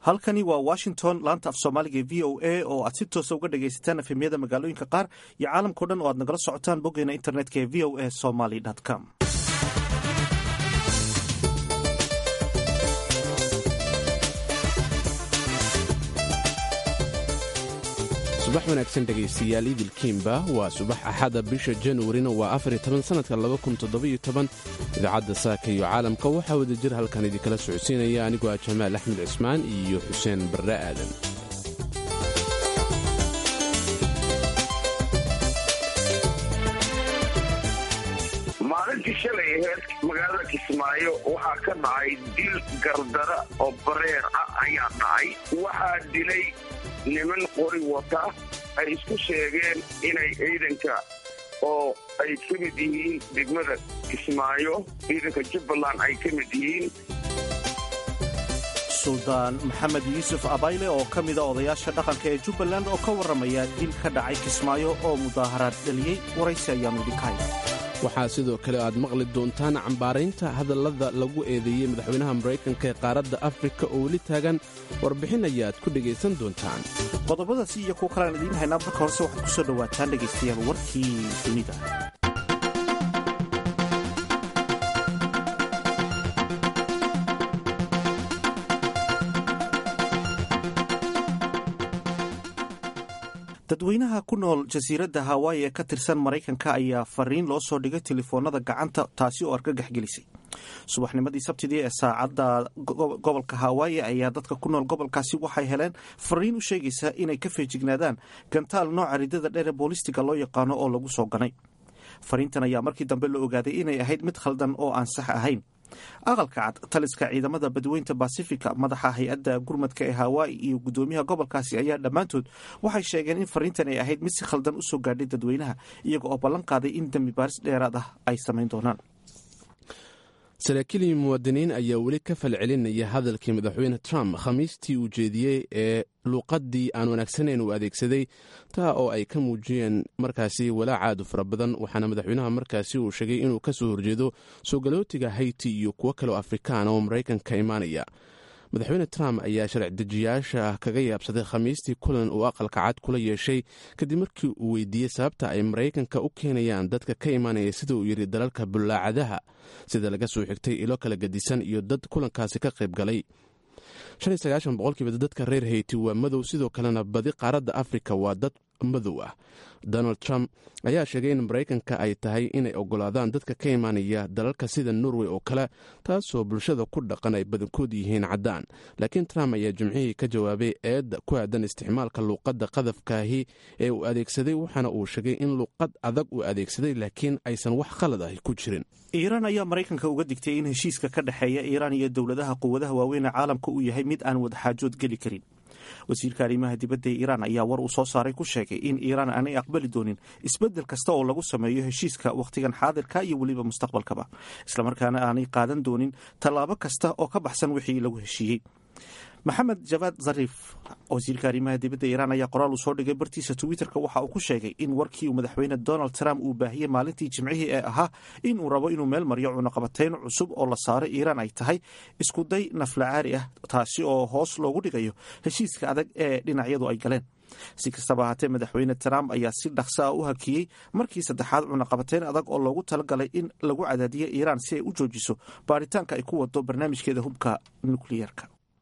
halkani waa washington laanta af soomaaliga v o a oo aad si toosa uga dhagaysataan efemyada magaalooyinka qaar iyo caalamkao dhan oo aad nagala socotaan boggeena internetka ee v o a somaly com subax wanaagsan dhegaystayaal idilkiimba waa subax axada bisha januarina waa afariyo toban sannadka laba kun toddobiyo toban idaacadda saaka iyo caalamka waxaa wada jir halkan idinkala socodsiinaya anigoo ah jamaal axmed cismaan iyo xuseen barre aadan maalintii shalay aheyd magaalada kismaayo waxaa ka dhacay dil gardara oo bareer ah ayaa dhacay waxaa dilay niman qori wata ay isku sheegeen inay ciidanka oo ay ka mid yihiin degmada kismaayo ciidanka jubbaland ay ka mid yihiin suldaan maxamed yuusuf abayle oo ka mida odayaasha dhaqanka ee jubbaland oo ka warramaya dil ka dhacay kismaayo oo mudaaharaad dhaliyey waraysi ayaanu idinkahay waxaa sidoo kale aad maqli doontaan cambaaraynta hadallada lagu eedeeyey madaxweynaha maraykanka ee qaaradda afrika oo weli taagan warbixin ayaad ku dhegaysan doontaan qodobadaasi iyo kuwo kalean idiin haynaa marka horese waxaad ku soo dhowaataan dhegaystayaal warkii dunida dadweynaha ku nool jasiiradda hawaayi ee ka tirsan maraykanka ayaa fariin loo soo dhigay telefoonada gacanta taasi oo argagax gelisay subaxnimadii sabtidii ee saacadda gobolka hawaayi ayaa dadka ku nool gobolkaasi waxay heleen fariin u sheegaysa inay ka feejignaadaan gantaal nooca ridada dheer ee boolistiga loo yaqaano oo lagu soo ganay fariintan ayaa markii dambe la ogaaday inay ahayd mid khaldan oo aan sax ahayn aqalka cad taliska ciidamada badweynta basifika madaxa hay-adda gurmadka ee hawaayi iyo guddoomiyaha gobolkaasi ayaa dhammaantood waxay sheegeen in fariintan ay ahayd mid si khaldan u soo gaadhay dadweynaha iyaga oo ballan qaaday in dembi baaris dheeraad ah ay samayn doonaan saraakiil iyo muwaadiniin ayaa weli ka falcelinaya hadalkii madaxweyne trump khamiistii uu jeediyey ee luuqaddii aan wanaagsanayn uu adeegsaday taa oo ay ka muujiyeen markaasi walaacaadu fara badan waxaana madaxweynaha markaasi uu sheegay inuu ka soo horjeedo soo galootiga hayti iyo kuwo kaleo afrikaan oo maraykanka imaanaya madaxweyne trump ayaa sharci-dejiyaasha kaga yaabsaday khamiistii kulan uu aqalka cad kula yeeshay kadib markii uu weydiiyey sababta ay maraykanka u keenayaan dadka ka imaanaya sida uu yidhi dalalka bullaacadaha sida laga soo xigtay ilo kala gedisan iyo dad kulankaasi ka qayb galay boqolkiiba dadka reer hayti waa madow sidoo kalena badi qaaradda afrika waa dad madow ah donald trump ayaa sheegay in maraykanka ay tahay inay ogolaadaan dadka ka imaanaya dalalka sida norway oo kale taasoo bulshada ku dhaqan ay badankood yihiin caddaan laakiin trump ayaa jimcihii ka jawaabay eedda ku aadan isticmaalka luuqadda qadafkaahi ee uu adeegsaday waxaana uu sheegay in luuqad adag uu adeegsaday laakiin aysan wax khalad ah ku jirin iiraan ayaa maraykanka uga digtay in heshiiska ka dhexeeya iiraan iyo dowladaha quwadaha waaweyn ee caalamka uu yahay mid aan wadaxaajood geli karin wasiirka arrimaha dibadda ee iiraan ayaa war uu soo saaray ku sheegay in iiraan aanay aqbali doonin isbeddel kasta oo lagu sameeyo heshiiska wakhtigan xaadirka iyo weliba mustaqbalkaba islamarkaana aanay qaadan doonin tallaabo kasta oo ka baxsan wixii lagu heshiiyey maxamed jabaad zariif wasiirka arrimaha dibadda iiraan ayaa qoraal uu soo dhigay bartiisa twitterka waxa uu ku sheegay in warkii uu madaxweyne donald trump uu baahiyey maalintii jimcihii ee ahaa in uu rabo inuu meel mariyo cunaqabatayn cusub oo la saaray iiraan ay tahay iskuday naflacaari ah taasi oo hoos loogu dhigayo heshiiska adag ee dhinacyadu ay galeen si kastaba ahaatee madaxweyne trump ayaa si dhaqso ah u hakiyey markii saddexaad cunaqabatayn adag oo loogu talagalay in lagu cadaadiyo iiraan si ay u joojiso baaritaanka ay ku wado barnaamijkeeda hubka nukliyeerka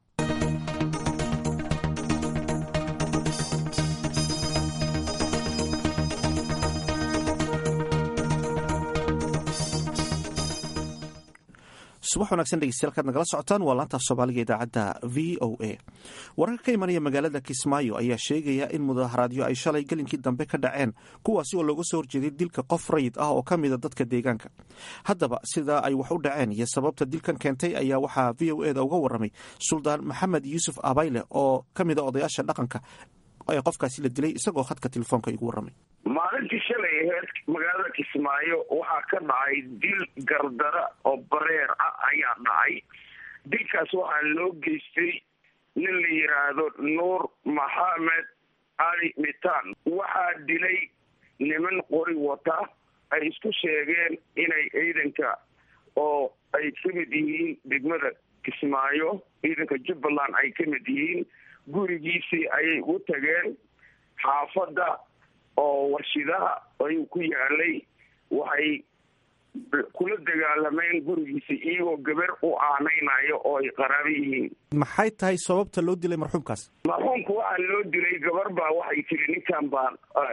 subax wanaagsan dhegeystayaal nagala socotaan waa laantaaf soomaaliga idaacadda v o a wararka ka imanaya magaalada kismaayo ayaa sheegaya in mudaaharaadyo ay shalay gelinkii dambe ka dhaceen kuwaasi oo looga soo horjeeday dilka qof rayid ah oo ka mida dadka deegaanka haddaba sidaa ay wax u dhaceen iyo sababta dilkan keentay ayaa waxaa v o eda uga waramay suldaan maxamed yuusuf abayle oo ka mida odayaasha dhaqanka ee qofkaasi la dilay isagoo khadka telefoonka igu waramay maalintii shalay aheyd magaalada kismaayo waxaa ka dhacay dil gardara oo bareer ah ayaa dhacay dilkaas waxaa loo geystay nin la yidhaahdo nuur maxamed cali mitaan waxaa dilay niman qori wata ay isku sheegeen inay ciidanka oo ay ka mid yihiin degmada kismaayo ciidanka jubbaland ay ka mid yihiin gurigiisii ayay u tageen xaafadda oo warshidaha ayuu ku yaalay waxay kula dagaalameen gurigiisa iyagoo gabar u aanaynayo oo ay qaraabo yihiin maxay tahay sababta loo dilay marxuumkaas marxuumka waxaa loo dilay gabar baa waxay tiri ninkan baa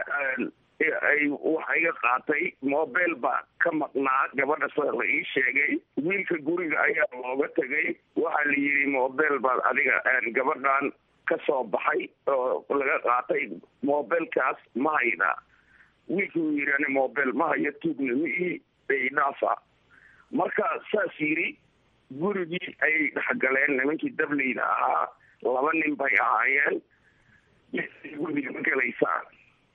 ay wax iga qaatay mobile baa ka maqnaa gabadha sida la ii sheegay wiilka guriga ayaa looga tegay waxaa la yidhi mobile baad adiga gabadhan ka soo baxay oo laga qaatay mobilekaas ma hayda wiilka uu yidhi ani mobile ma hayo tuugna ma ii dhaafa marka saas yidhi gurigii ayay dhexgaleen nimankii dableyda ahaa laba nin bay ahaayeen guriga ma gelaysaan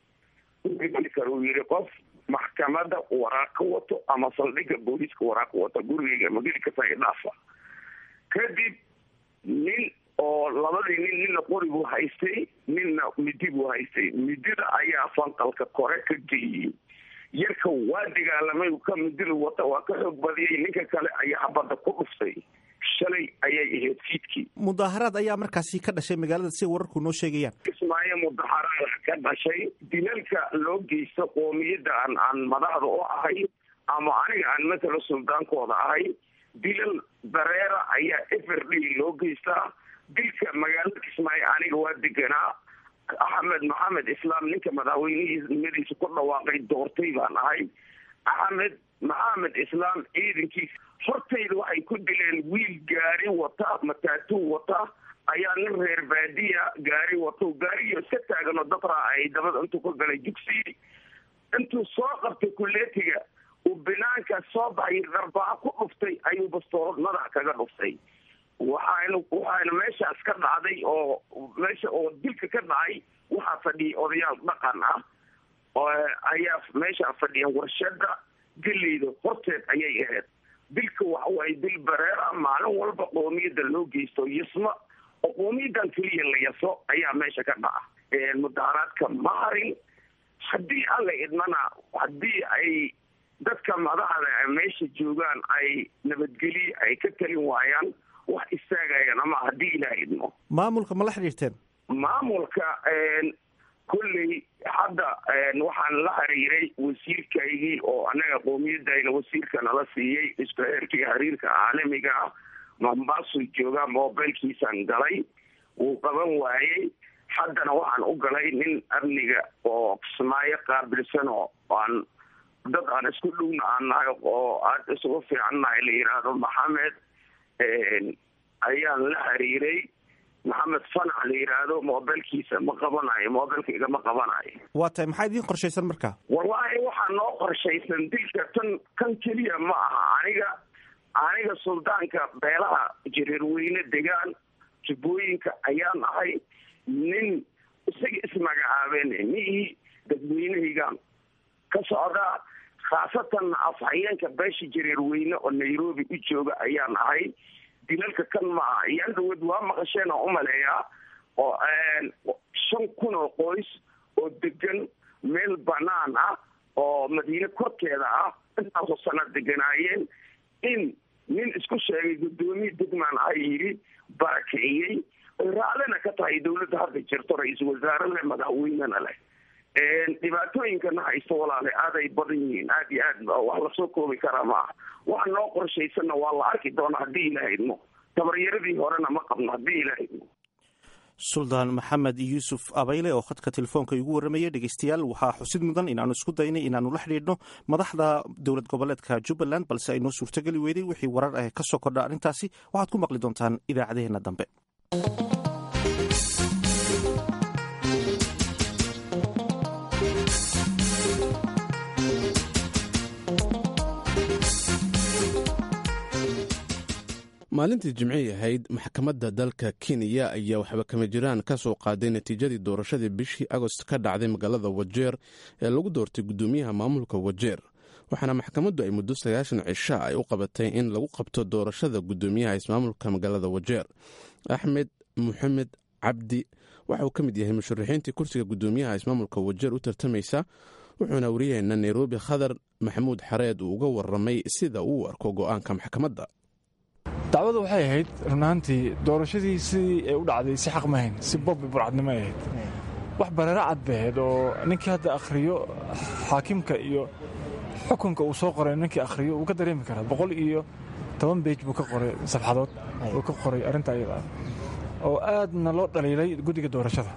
kar uu yidhi qof maxkamada waraaq ka wato ama saldhigga booliiska waraaq ka wato gurigayga mageli kasa dhaafa kadib nin oo labadii nin nina qori buu haystay ninna midi buu haystay midida ayaa fanqalka kore ka geeyey yarka waa dagaalamay ka midida wata waa ka xoog badiyay ninka kale ayaa habadda ku dhuftay shalay ayay ahayd fiidkii mudaaharaad ayaa markaasi ka dhashay magaalada si wararku noo sheegayaan kismaayo mudaaharaad ka dhashay dilalka loo geysto qoomiyadda aan aan madaxda u ahay ama aniga aan matala suldaankooda ahay dilal dareera ayaa everday loo geystaa dilka magaalada kismaayo aniga waa deganaa axmed maxamed islaam ninka madaxweynihimadiisa ku dhawaaqay doortay baan ahay axmed maxamed islaam ciidankiisa hortayda waxay ku dileen wiil gaari wata mataatuu wata ayaa nin reer baadiya gaari wato gaariyo iska taaganoo dabraa ay dabada intuu ka galay dugsi intuu soo qabtay kuleetiga uu binaanka soo baxay darbaa ku dhuftay ayuu bastoorad madaxa kaga dhuftay waxaanu waxaana meeshaas ka dhacday oo meesha oo dilka ka dhacay waxaa fadhiyay odayaal dhaqan ah ayaa meeshaa fadhiyan warshada geleyda horteed ayay ahayd dilka waxawaaye dil bareer ah maalin walba qoomiyadda loo geysto yasma oo qoomiyadan keliya la yaso ayaa meesha ka dhaca mudaaharaadka ma harin haddii alla idmana haddii ay dadka madaxda meesha joogaan ay nabadgelye ay ka talin waayaan wax istaagayaan ama haddii ilaah idmo maamulka ma la xidhiirteen maamulka kolley hadda waxaan la xiriiray wasiirkaygii oo anaga qoomiyadayna wasiirka nala siiyey isku heerkii xiriirka caalamiga ah mombaasu joogaa mobilkiisaan galay wuu qaban waayey haddana waxaan u galay nin amniga oo kismaayo qaabilsan oo aan dad aan isku dhowna aan nahay oo aada isugu fiican nahay la yidhaahdo maxamed ayaan la xiriiray maxamed fanac la yidhaahdo mobilkiisa ma qabanayo mobilka igama qabanayo waa tahay maxaa idiin qorshaysan marka wallaahi waxaa noo qorshaysan dilka tan kan keliya ma aha aniga aniga suldaanka beelaha jareerweyne degaan jubbooyinka ayaan ahay nin isaga ismagacaabeen mihii dadweynehaygaan ka socdaa khaasatan afhayeenka beesha jareerweyne oo nairobi u jooga ayaan ahay dilalka kan ma aha iyaan dhawood waa maqasheen oo umaleeyaa oo shan kun oo qoys oo degan meel banaan ah oo madiine korkeeda ah intaasoo sana deganaayeen in nin isku sheegay guddoomiye degmaan ah yidhi barakiciyey oy raallina ka tahay dawladda hadda jirto ra-iisul wasaare leh madaxweynena leh dhibaatooyinkana haysto walaale aaday badan yihiin aada iyo aad wax lasoo koobi karaa maaha waxa noo qorshaysanna waa la arki doona haddii ilaah idmo tabaryaradii horena ma qabno haddii ilaah idmo suldaan maxamed yuusuf abayle oo khadka telefoonka igu warramaya dhegeystayaal waxaa xusid mudan inaanu isku daynay inaanu la xidhiidhno madaxda dowlad goboleedka jubbaland balse ay noo suurtogeli weyday wixii warar ah ka soo kordha arrintaasi waxaad ku maqli doontaan idaacadaheenna dambe maalintii jimcihii ahayd maxkamadda dalka kenya ayaa waxba kama jiraan ka soo qaaday natiijadii doorashadii bishii agost ka dhacday magaalada wajeer ee lagu doortay guddoomiyaha maamulka wajeer waxaana maxkamaddu ay muddo sagaashan cisha ay u qabatay in lagu qabto doorashada guddoomiyaha ismaamulka magaalada wajeer axmed maxamed cabdi waxa uu ka mid yahay musharaxiintii kursiga guddoomiyaha ismaamulka wajeer u tartamaysa wuxuuna wariyaheena nairobi khadar maxamuud xareed uu uga waramay sida uu arko go-aanka maxkamadda dacwadu waxay ahayd runaantii doorashadii sidii ay u dhacday si xaq mahayn si bob burcadnimo ay ahayd wax bareero cad bay ahayd oo ninkii hadda akhriyo xaakimka iyo xukunka uu soo qoray ninkii akhriyo wuu ka dareemi karaa boqol iyo toban beej buu ka qoray safxadood uu ka qoray arrinta ayada ah oo aadna loo dhaliilay guddiga doorashada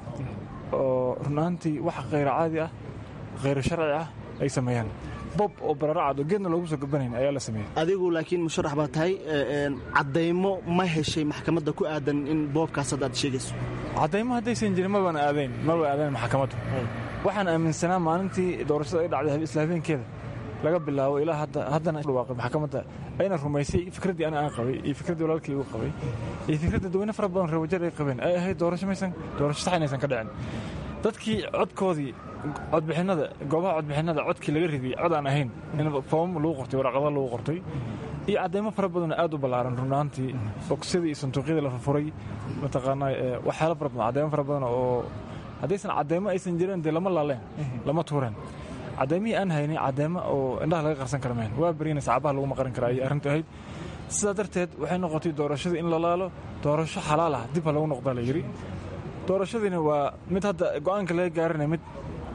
oo runaantii wax khayra caadi ah khayro sharci ah ay sameeyaan bob oo bararacad oo geedna loogu soo gabanayn ayaa la sameeyey adigu laakiin musharax baa tahay caddaymo ma heshay maxkamadda ku aadan in boobkaas hadda aad sheegayso caddaymo haddaysan jirin mabana aadayn maba aadayn maxkamaddu waxaan aaminsanaa maalintii doorashada ay dhacday isla habeenkeeda laga bilaabo ilaa haddana dhawaaqay maxkamadda ayna rumaysay fikraddii ana aan qabay iyo fikraddii walaalkii igu qabay iyo fikradda dadweyne fara badan reewajar ay qabeen ay ahayd doorasho maysan doorasho sax inaysan ka dhicin dadkii codkoodii codbixinnada goobaha codbixinnada codkii laga ridiyey cod aan ahayn in foomam lagu qortay waraqada lagu qortay iyo caddaymo fara badanoo aad u ballaaran runaantii boksyadii iyo sanduuqyadii la furfuray mataqaanaa waxyaalo fara badan caddaymo fara badan oo haddaysan caddaymo aysan jirin dee lama laaleen lama tuureen caddaymihii aan haynay caddeemo oo indhaha laga qarsan kara mahayn waa berina sacbaha laguma qarin kara ayay arrintu ahayd sidaa darteed waxay noqotay doorashadii in la laalo doorasho xalaal ah dib ha lagu noqdaa la yidhi doorashadiina waa mid hadda go'aanka laga gaaranaya mid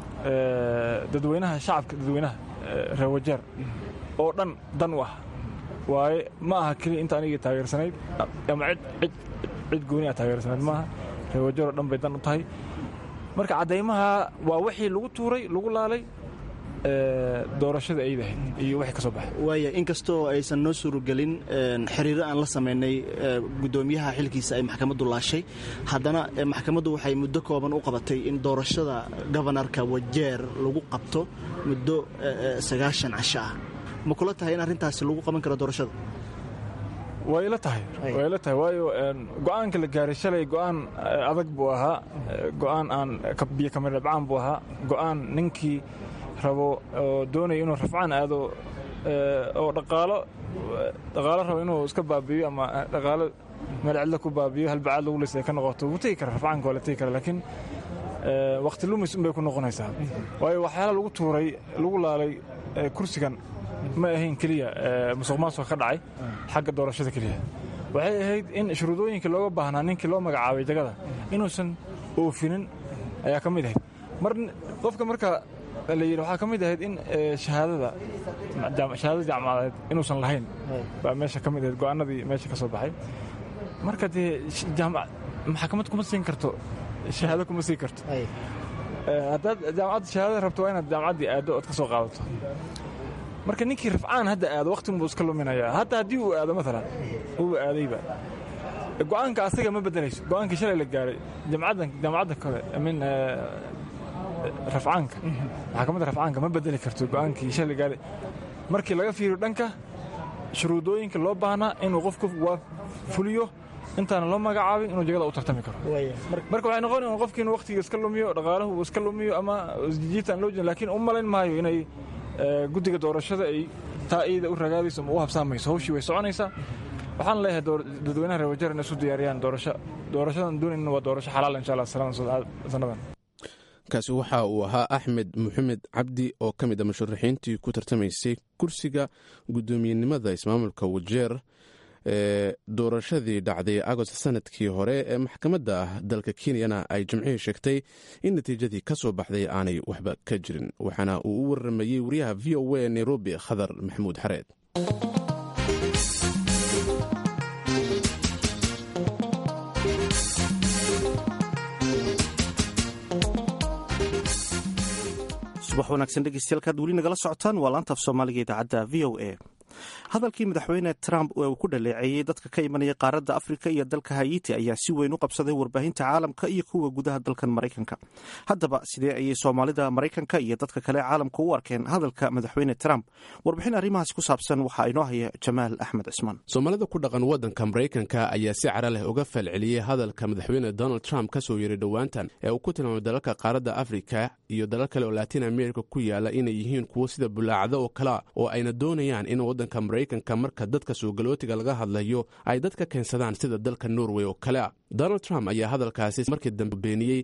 dadweynaha shacabka dadweynaha reewajeer oo dhan dan u ah waaye ma aha keliya inta anigii taageersanayd ama cid cid gooni a taageersanayd maaha reewajeer oo dhan bay dan u tahay marka caddaymaha waa wixii lagu tuuray lagu laalay doorashada aydahayd iyo wixii ka soo baxay waaya inkastoo aysan noo suuragelin xiriiro aan la samaynay guddoomiyaha xilkiisa ay maxkamaddu laashay haddana maxkamaddu waxay muddo kooban u qabatay in doorashada gobanarka wajeer lagu qabto muddo sagaashan casho ah ma kula tahay in arrintaasi lagu qaban karo doorashada way ila tahay way ila tahay waayo go'aanka la gaaray shalay go'aan adag buu ahaa go'aan aan biyo kamir dhabcaan buu ahaa go'aan ninkii rabo oo doonaya inuu rafcaan aado oo dhaqaalo dhaqaalo rabo inuu iska baabi'iyo ama dhaqaalo meel cidla ku baabi'iyo halbacaad lagu lisay ka noqoto wuu tegi kara rafcaanka waa la tegi kara laakiin waqti lumis unbay ku noqonaysaa waayo waxyaala lagu tuuray lagu laalay kursigan ma ahayn keliya musuq maasuqa ka dhacay xagga doorashada keliya waxay ahayd in shuruudooyinkii looga baahnaa ninkii loo magacaabay jagada inuusan oofinin ayaa ka mid ahayd mar qofka marka la yidhi waxaa ka mid ahayd in shahaadada shahaadada jaamacadeed inuusan lahayn baa meesha ka mid ahayd go'aanadii meesha ka soo baxay marka dee maxkamad kuma siin karto shahaado kuma siin karto haddaad jaamacadda shahaadada rabto waa inaad jaamacaddii aaddo ood ka soo qaadato marka ninkii rafcaan hadda aado waqtigun buu iska luminayaa hadda haddii uu aado maalan uuba aadayba go'aanka asaga ma bedelayso go'aankii shalay la gaaray jaamacadda kale min rafcaanka maxkamadda rafcaanka ma bedeli karto go'aankii shalay la gaaray markii laga fiiriyo dhanka shuruudooyinka loo baahnaa inuu qofku waa fuliyo intaana loo magacaabin inuu jagada u tartami karo marka waxay noqon in qofkii inuu waqtiga iska lumiyo dhaqaalahu uu iska lumiyo ama jijiitaan loo jeedin laakiin u malayn maayo inay guddiga doorashada ay taa iyada u ragaadayso ama u habsaamayso hawshii way soconaysaa waxaan leeyahay dadweynaha reer wajeer inay isu diyaariyaan doorasho doorashadan doonayna waa doorasho xalaal insha allah sannadan kaasi waxa uu ahaa axmed maxamed cabdi oo ka mid a musharaxiintii ku tartamaysay kursiga guddoomiyenimada ismaamulka wajeer ee doorashadii dhacday agost sanadkii hore ee maxkamadda ah dalka kenyana ay jimcihii sheegtay in natiijadii ka soo baxday aanay waxba ka jirin waxaana uu u waramayey wariyaha v o a nairobi khadar maxamuud xareed subax wanaagsan dhegeystayaal weli nagala socotaan waa laanta af soomaaliga idaacadda v o a hadalkii madaxweyne trump ee uu ku dhaleeceeyey dadka ka imanaya qaaradda afrika iyo dalka hayiti ayaa si weyn u qabsaday warbaahinta caalamka iyo kuwa gudaha dalkan maraykanka haddaba sidee ayay soomaalida maraykanka iyo dadka kale caalamka u arkeen hadalka madaxweyne trump warbixin arrimahaas ku saabsan waxaa inoo haya jamaal axmed cismaan soomaalida ku dhaqan waddanka maraykanka ayaa si cara leh uga falceliyey hadalka madaxweyne donald trump ka soo yeeray dhowaantan ee uu ku tilmaamay dalalka qaaradda afrika iyo dalal kale oo latin america ku yaala inay yihiin kuwo sida bulaacdo oo kalea oo ayna doonayaan in waddanka maraykanka marka dadka suugalootiga laga hadlayo ay dadka keensadaan sida dalka norway oo kale a donald trump ayaa hadalkaasi markii dambe beeniyey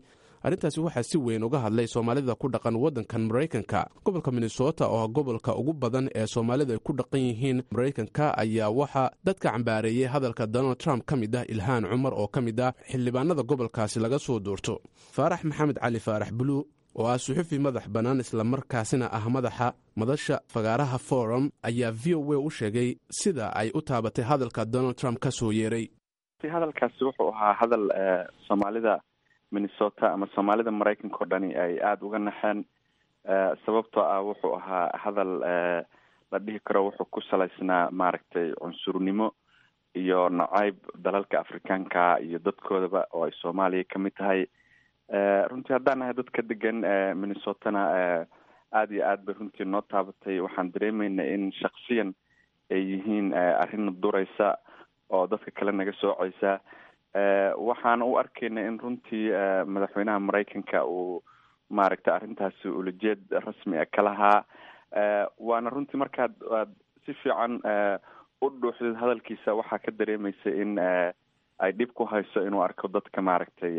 arrintaasi waxaa si weyn uga hadlay soomaalida ku dhaqan waddankan maraykanka gobolka minnesota oo gobolka ugu badan ee soomaalida ay ku dhaqan yihiin maraykanka ayaa waxaa dadka cambaareeyey hadalka donald trump ka mid ah ilhaan cumar oo ka mid ah xildhibaanada gobolkaasi laga soo doorto faarax maxamed cali faarax bulu oo ah suxufi madax bannaan islamarkaasina ah madaxa madasha fagaaraha forum ayaa v o a u sheegay sida ay u taabatay hadalka donald trump ka soo yeeray hadalkaasi wuxuu ahaa hadal soomaalida minnesota ama soomaalida maraykanka o dhani ay aada uga naxeen sababtoo ah wuxuu ahaa hadal la dhihi karo wuxuu ku salaysnaa maaragtay cunsurnimo iyo nacayb dalalka afrikaanka iyo dadkoodaba oo ay soomaaliya ka mid tahay runtii haddaan nahay dadka degan minnesotana aada iyo aad bay runtii noo taabatay waxaan dareemeynaa in shaksiyan ay yihiin arrin duraysa oo dadka kale naga sooceysa waxaan u arkeyna in runtii madaxweynaha maraykanka uu maaragtay arrintaasi ulajeed rasmi a ka lahaa waana runtii markaad aad si fiican u dhuuxdid hadalkiisa waxaa ka dareemeysa in ay dhib ku hayso inuu arko dadka maaragtay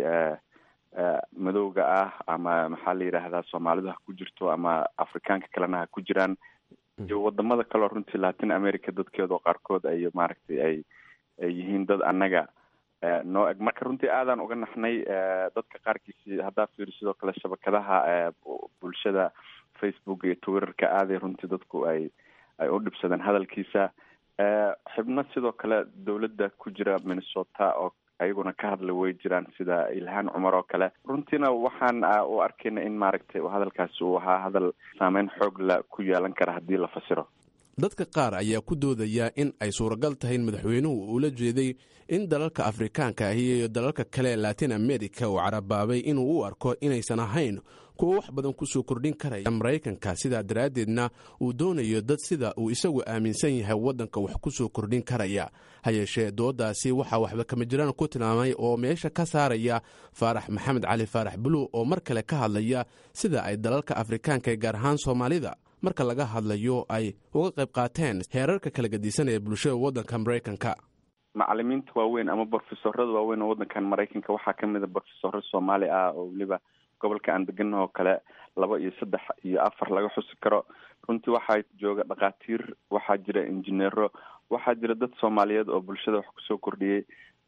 madowga ah ama maxaa la yidhaahdaa soomaalidu ha ku jirto ama afrikaanka kalena ha ku jiraan iyo wadamada kaleo runtii latin america dadkeeda oo qaarkood ay maaragtay ay ay yihiin dad annaga noo eg marka runtii aadaan uga naxnay dadka qaarkiisi haddaa fiiri sidoo kale shabakadaha bulshada facebook iyo twitterka aaday runtii dadku ay ay u dhibsadeen hadalkiisa xibno sidoo kale dowladda ku jira minnesota oo ayaguna ka hadla way jiraan sida ilhaan cumar oo kale runtiina waxaan u arkayna in maaragtay hadalkaasi uu ahaa hadal saameyn xoog la ku yeelan kara haddii la fasiro dadka qaar ayaa ku doodaya in ay suuragal tahay in madaxweynuhu uula jeeday in dalalka afrikaanka ahi iyo dalalka kale ee latin america uu carabaabay inuu u arko inaysan ahayn kuwa wax badan kusoo kordhin karaya maraykanka sidaa daraaddeedna uu doonayo dad sida uu isagu aaminsan yahay waddanka wax kusoo kordhin karaya ha yeeshee dooddaasi waxaa waxba kama jiraan ku tilmaamay oo meesha ka saaraya faarax maxamed cali faarax buluw oo mar kale ka hadlaya sida ay dalalka afrikaanka ee gaar ahaan soomaalida marka laga hadlayo ay uga qayb qaateen heerarka kala gadisan ee bulshada waddanka maraykanka macalimiinta waaweyn ama brofesorada waaweyn oo waddankan maraykanka waxaa kamid a brofesoro soomaali ah oo weliba gobolka aan degana oo kale laba iyo saddex iyo afar laga xusi karo runtii waxaa jooga dhakhaatiir waxaa jira injineero waxaa jira dad soomaaliyeed oo bulshada wax kusoo kordhiyey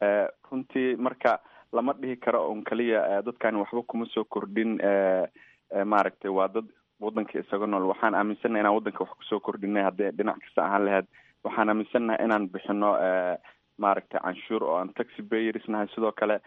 runtii marka lama dhihi karo un kaliya dadkani waxba kuma soo kordhin maaragtay waa dad waddanka isaga nool waxaan aaminsannaha inaan waddanka wax kusoo kordhinay haddii dhinac kasta ahaan lahayd waxaan aaminsannahay inaan bixino maaragtay canshuur oo aan taxi bayers nahay sidoo kale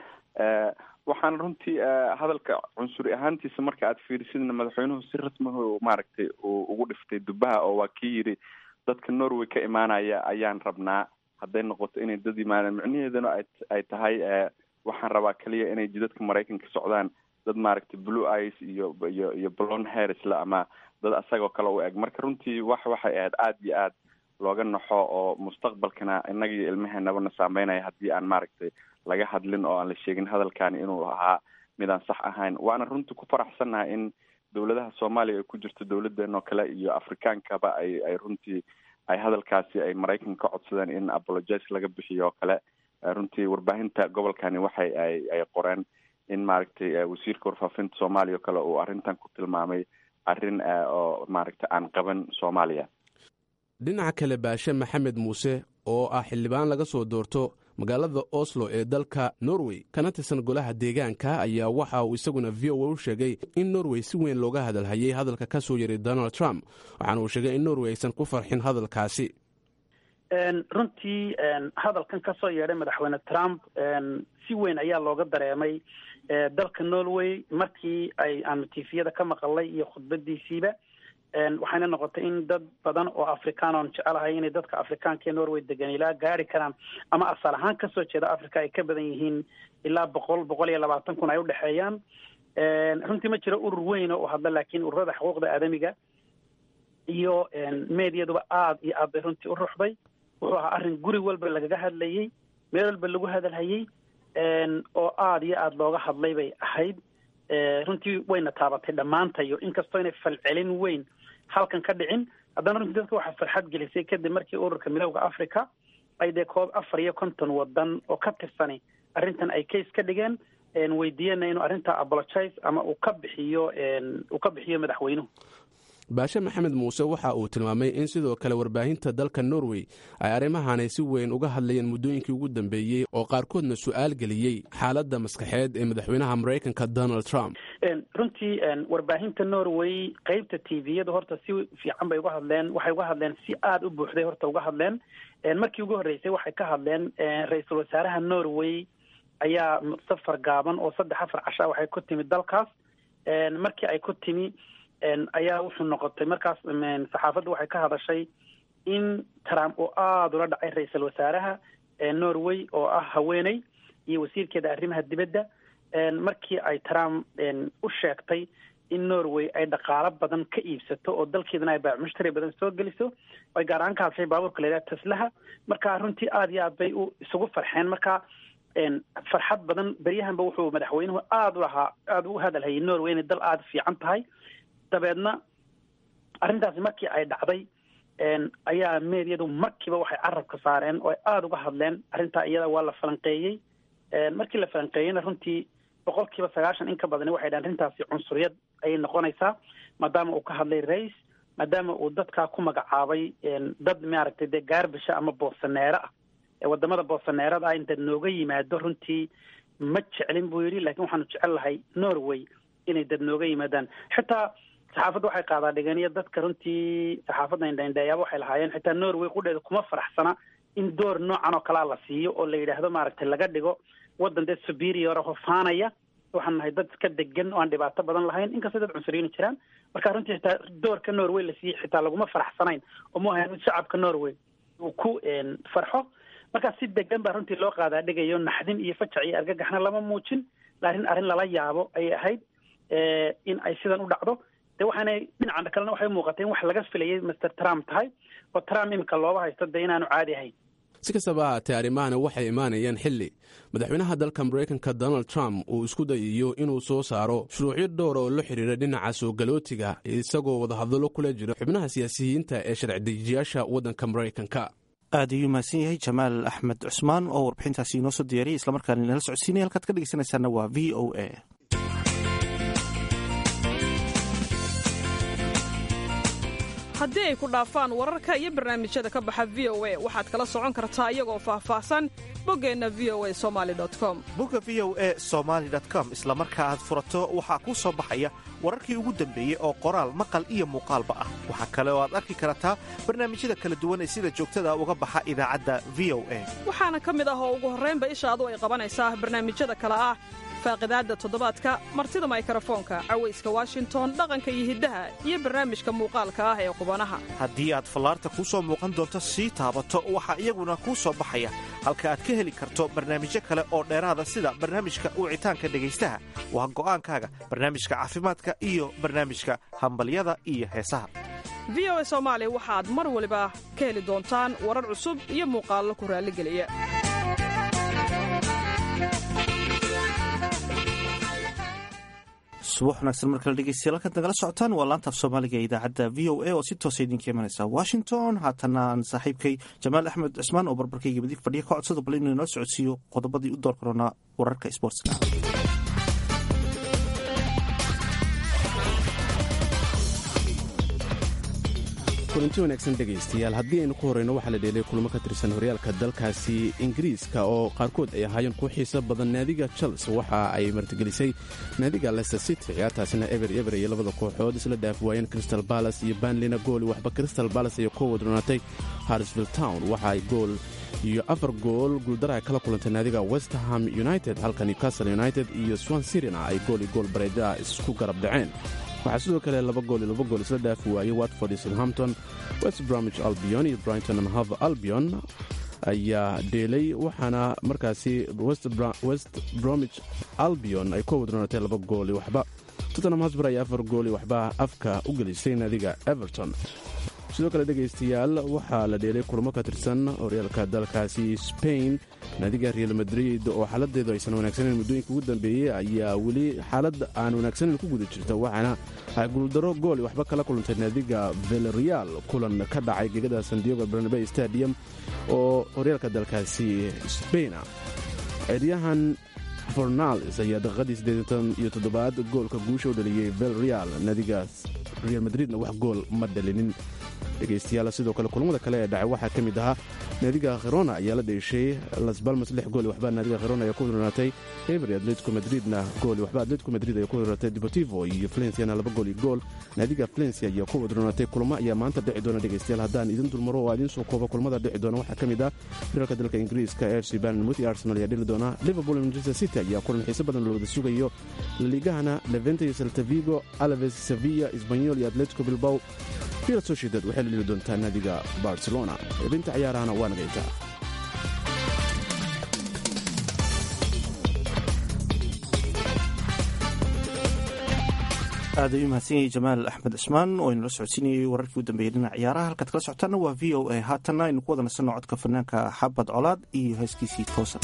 waxaan runtii hadalka cunsuri ahaantiisa marka aad fiirisidna madaxweynuhu si rasmihu maaragtay uu ugu dhiftay dubaha oo waa kii yidhi dadka norway ka imaanaya ayaan rabnaa hadday noqoto inay dad yimaadaan micnaheeduna ay tahay waxaan rabaa kaliya inay jidadka maraykanka socdaan dad maaragtay blue ice iyo iyo iyo blon harrisle ama dad asagoo kale u eg marka runtii wax waxay ahayd aada iyo aad looga naxo oo mustaqbalkana innaga iyo ilmaheenabana saameynaya haddii aan maaragtay laga hadlin oo aan la sheegin hadalkani inuu ahaa midaan sax ahayn waana runtii ku faraxsannahay in dowladaha soomaaliya ay ku jirto dowladeen oo kale iyo afrikaankaba ay ay runtii ay hadalkaasi ay maraykanka ka codsadeen in apologize laga bixiyo oo kale runtii warbaahinta gobolkani waxay ay ay qoreen in maaragtay wasiirka warfaafinta soomaaliya oo kale uu arrintan ku tilmaamay arrin oo maaragtay aan qaban soomaaliya dhinaca kale baashe maxamed muuse oo ah xildhibaan laga soo doorto magaalada oslo ee dalka norway kana tirsan golaha deegaanka ayaa waxa uu isaguna v o a u sheegay in norway si weyn looga hadalhayay hadalka ka soo yaray donald trump waxaana uu sheegay in norway aysan ku farxin hadalkaasi runtii hadalkan ka soo yeedhay madaxweyne trump si weyn ayaa looga dareemay dalka norway markii ay aanu tifiyada ka maqalay iyo khudbadiisiiba waxayna noqotay in dad badan oo afrikaan oon jecelahay inay dadka afrikaanka ee norway degan ilaa gaari karaan ama asal ahaan kasoo jeeda africa ay ka badan yihiin ilaa boqol boqol iyo labaatan kun ay udhexeeyaan runtii ma jiro urur weyn oo hadla laakiin ururada xuquuqda aadamiga iyo mediaduba aada iyo aad bay runtii u ruxday wuxuu ahaa arrin guri walba lagaga hadlayey meel walba lagu hadalhayey oo aada iyo aada looga hadlay bay ahayd runtii wayna taabatay dhammaantayo inkastoo inay falcelin weyn halkan ka dhicin haddana runtii dadka waxaa farxad gelisay kadib markii ururka midowda africa ay dee koob afar iyo konton wadan oo ka tirsani arrintan ay case ka dhigeen weydiiyena inuu arrintaa apologize ama uu ka bixiyo uu ka bixiyo madaxweynuhu baashe maxamed muuse waxa uu tilmaamay in sidoo kale warbaahinta dalka norway ay arrimahanay si weyn uga hadlayeen muddooyinkii ugu dambeeyey oo qaarkoodna su-aal geliyey xaaladda maskaxeed ee madaxweynaha maraykanka donald trump runtii warbaahinta norway qeybta t v-yadu horta si fiican bay uga hadleen waxay uga hadleen si aada u buuxday horta uga hadleen markii ugu horreysay waxay ka hadleen ra-iisul wasaaraha norway ayaa safar gaaban oo saddex afar cashaa waxay ku timi dalkaas markii ay ku timi ayaa wuxuu noqotay markaas saxaafadda waxay ka hadashay in trump uu aada ula dhacay ra-iisul wasaaraha norway oo ah haweeney iyo wasiirkeeda arrimaha dibadda markii ay trump u sheegtay in norway ay dhaqaalo badan ka iibsato oo dalkeedana ay baamushtari badan soo geliso ay gaar ahaan ka hadashay baabuurka layidhaha teslaha marka runtii aada iyo aad bay u isugu farxeen marka farxad badan beryahanba wuxuu madaxweynuhu aada u lahaa aada u hadalhayay norway inay dal aada fiican tahay dabeedna arrintaasi markii ay dhacday ayaa meedyadu markiiba waxay carabka saareen oo ay aada uga hadleen arrintaa iyada waa la falanqeeyey markii la falanqeeyeyna runtii boqol kiiba sagaashan in ka badani waxay dhahen arrintaasi cunsuriyad ayay noqonaysaa maadaama uu ka hadlay rais maadaama uu dadkaa ku magacaabay dad maaragtay dee gaarbisha ama boosaneero ah wadamada boosaneerada ah inta nooga yimaado runtii ma jeclin buu yidhi lakin waxaanu jecel lahay norway inay dad nooga yimaadaan xitaa saxaafadda waxay qaadaa dhigeniyo dadka runtii saxaafadda indhaindheeyaaba waxay lahaayeen xitaa norway qudheeda kuma faraxsana in door noocan oo kalea la siiyo oo la yidhaahdo maaragtay laga dhigo waddan dee superior ahoo faanaya waxaan nahay dad iska degan oo aan dhibaato badan lahayn inkastoo dad cunsuriyiini jiraan marka runtii xitaa doorka norway la siiyey xitaa laguma faraxsanayn oo mu ahayn mid shacabka norway uu ku farxo marka si degan baa runtii loo qaadaa dhigayo naxdin iyo fajac iyo argagaxna lama muujin laakiin arrin lala yaabo ayay ahayd in ay sidan u dhacdo de waxaanay dhinaca kalena waxay muuqatay in wax laga filayay master trump tahay oo trump imika looba haysto dee inaanu caadi ahayn si kastaba ahaatee arrimahana waxay imaanayaan xilli madaxweynaha dalka maraykanka donald trump uu isku dayayo inuu soo saaro shuruucyo dhowra oo la xidhiira dhinaca soo galootiga isagoo wadahadallo kula jira xubnaha siyaasiyiinta ee sharci dejiyaasha waddanka maraykanka aad ayuu mahadsan yahay jamaal axmed cusmaan oo warbixintaasi inoo soo diyaariyay islamarkaana inala socodsiinaya halkaad ka dhegeysanaysaana waa v o a haddii ay ku dhaafaan wararka iyo barnaamijyada ka baxa v o a waxaad kala socon kartaa iyagoo faahfaahsan boggeenna v o a somali com bogga v o a somaali com isla marka aad furato waxaa kuu soo baxaya wararkii ugu dambeeyey oo qoraal maqal iyo muuqaalba ah waxaa kale oo aad arki kartaa barnaamijyada kala duwan ee sida joogtada uga baxa idaacadda v o a waxaana ka mid ah oo ugu horraynba ishaadu ay qabanaysaa barnaamijyada kale ah faaqidaadda toddobaadka martida maykarafoonka cawayska washington dhaqanka iyo hiddaha iyo barnaamijka muuqaalka ah ee qubanaha haddii aad fallaarta kuu soo muuqan doonto sii taabato waxaa iyaguna kuu soo baxaya halka aad ka heli karto barnaamijyo kale oo dheeraada sida barnaamijka wicitaanka dhegaystaha waa go'aankaaga barnaamijka caafimaadka iyo barnaamijka hambalyada iyo heesaha v o a soomaali waxaad mar waliba ka heli doontaan warar cusub iyo muuqaallo ku raalligeliya subax wanaagsan markale dhegeystayaal halkaad nagala socotaan waa laantaaf soomaaliga ee idaacadda v o a oo si toosa idinka imanaysa washington haatana aan saaxiibkay jamaal axmed cismaan oo barbarkayga midig fadhiya ka codsada bal inuu inoo socodsiiyo qodobadii u door karoonaa wararka sboortska kulanti wanaagsan dhegaystayaal haddii aynu ku horrayno waxaa la dheelay kulamo ka tirsan horyaalka dalkaasi ingiriiska oo qaarkood ay ahaayeen kuwo xiiso badan naadiga chelsea waxa ay martigelisay naadiga leicester city ciyaartaasina eber eber iyo labada kooxood isla dhaaf waayeen crystal balas iyo banlina gooli waxba crystal balas ayaa ku wadronaatay harsvill town waxa ay gool iyo afar gool guuldaraha kala kulantay naadiga westerham united halka newcastle united iyo swan sirina ay gool iyo gool bareeda isku garab dhaceen waxaa sidoo kale laba gool iyo laba gool isla dhaafi waayey watford iyo southampton west bromwich albion iyo brighton and hove albion ayaa dheelay waxaana markaasi west bromwich albion ay ku wadroonatay laba gool iyo waxba tottenham hosber ayaa afar gool iyo waxba afka u gelisay naadiga everton sidoo kale dhegaystayaal waxaa la dheelay kulamo ka tirsan horyaalka dalkaasi spain naadiga real madrid oo xaaladeedu aysan wanaagsaneyn muddooyinka ugu dambeeyey ayaa weli xaalad aan wanaagsaneyn ku guda jirta waxaana ay guuldaro gool waxba kala kulantay naadiga velreal kulan ka dhacay gegada sandiego barnabe stadium oo horyaalka dalkaasi spaina ciyaaryahan fornales ayaa daqiiqadii siddeetan iyo toddobaad goolka guusha u dhaliyey vel real naadigaas real madridna wax gool ma dhalinin dhegaystayaal sidoo kale kulamada kale ee dhacay waxaa ka mid ahaa naadiga khirona ayaa la dheeshay las balmas lix gool waxba naadiga khirona ayaa ku wadronaatay ebery atletico madridna gool waxba atletico madrid ayaa ku wadronaatay deportivo iyo valenciana laba gool iyo gool naadiga valencia ayaa ku wadronaatay kulamo ayaa maanta dhici doona dhegaystayaal haddaan idin dulmaro oo idiin soo koobo kulamada dhici doona waxaa ka mid ah firalka dalka ingiriiska f c banmouth iyo arsenal ayaa dhili doona liverpool iyo manchester city ayaa kulan xiise badan la wada sugayo laliigahana levente iyo saltavigo alaves sevilla isbanyol iyo atletico bilbao real sociedad waxay la dhili doontaa naadiga barcelona xibinta ciyaarahana waa nagayta aad ayuu mahadsan yahay jamaal axmed cismaan oo inala socodsiinayay wararkii u dambeeyey dhinaca ciyaaraha halkaad kala socotaana waa v o a haatanna aynu ku wada nasanno codka fanaanka xabad colaad iyo heeskiisii toosan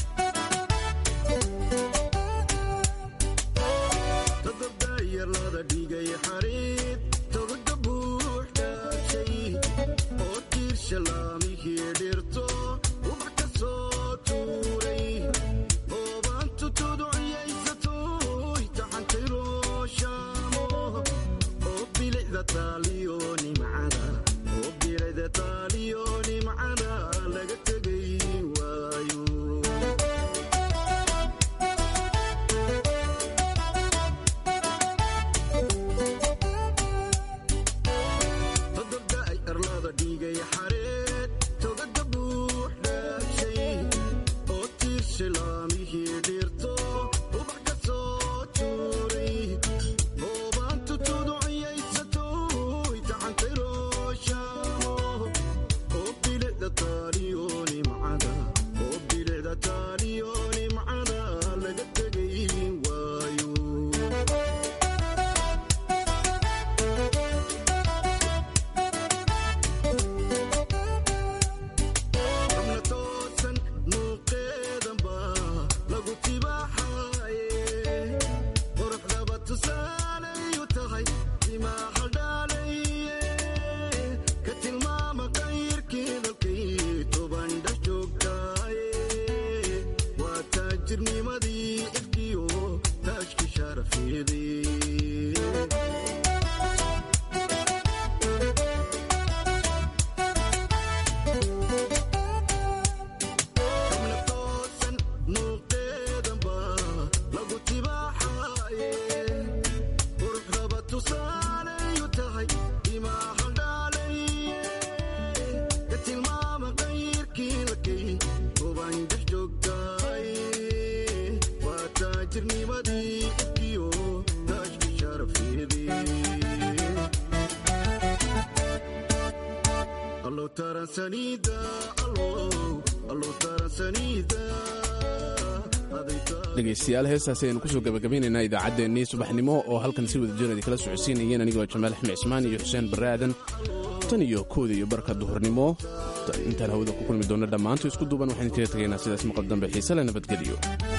dhegaystayaal heestaasi aynu kusoo gabagabaynaynaa idaacaddeenii subaxnimo oo halkan si wada jiradi kala socodsiinayeen anigoo jamaal axmed cismaan iyo xuseen barre aadan tan iyo kooda iyo barka duhurnimo intaan hawada ku kulmi doonna dhammaantu isku duuban waxaan kaga tegaynaa sidaas maqal dambe xiise le nabadgeliyo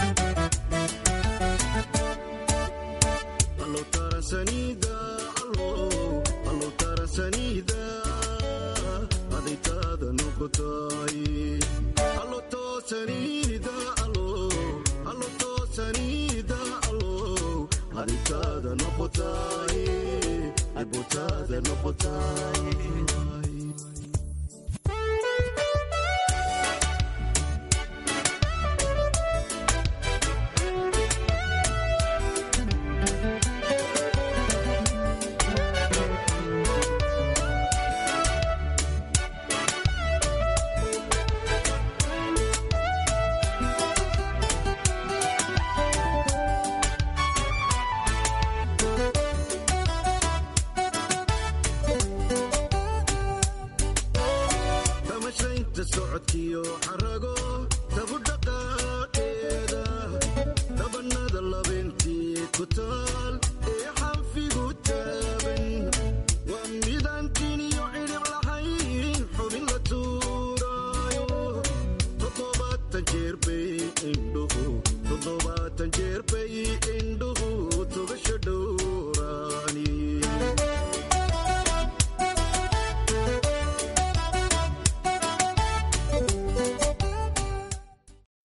socodkiyo xarago tabu dhaqaaqeeda dabanada labintii ku taal ee xanfigu taaban waa midaan tiniyo cidhib lahayn xubin la tuuraayo toddobaatan jeer bay indhuhu toddobaatan jeer bay indhuhu